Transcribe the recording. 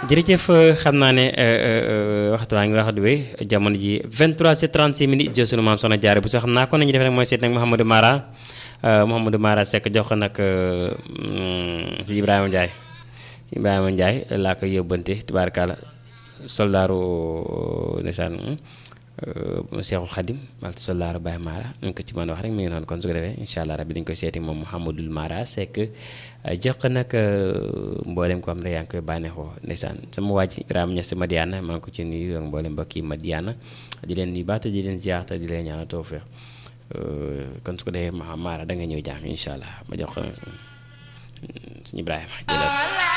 jërëjëf xam naa ne waxtu waa ngi wax du wéy jamono ji 23h36 minutes jël sunu maam soxna jaare bu sax xam naa kon nañu def rek mooy seet nag Mouhamadou Mara Mouhamadou Mara Seck jox ko nag si Ibrahima Ndiaye si Ibrahima Ndiaye laa koy yóbbante tubaarkàlla soldaaru ndeysaan Seexul Xadim wala soldaaru Baye Mara ñu ko ci mën a wax rek mi ngi noonu kon su ko defee incha allah rabbi dañu koy seeti moom Mouhamadou Mara Seck jox ko nag mboolem ko am ne yaa ngi koy bànneexoo ndeysaan sama waaj Ibrahima Niass Madiana maa ngi ko ci nuyu ak mboolem mbokk yi Madiana di leen nuyu baata di leen ziar te di leen ñaanal tawfeex kon su ko defee Mara da nga ñëw jàng incha allah ma jox ko suñu Ibrahima jëlal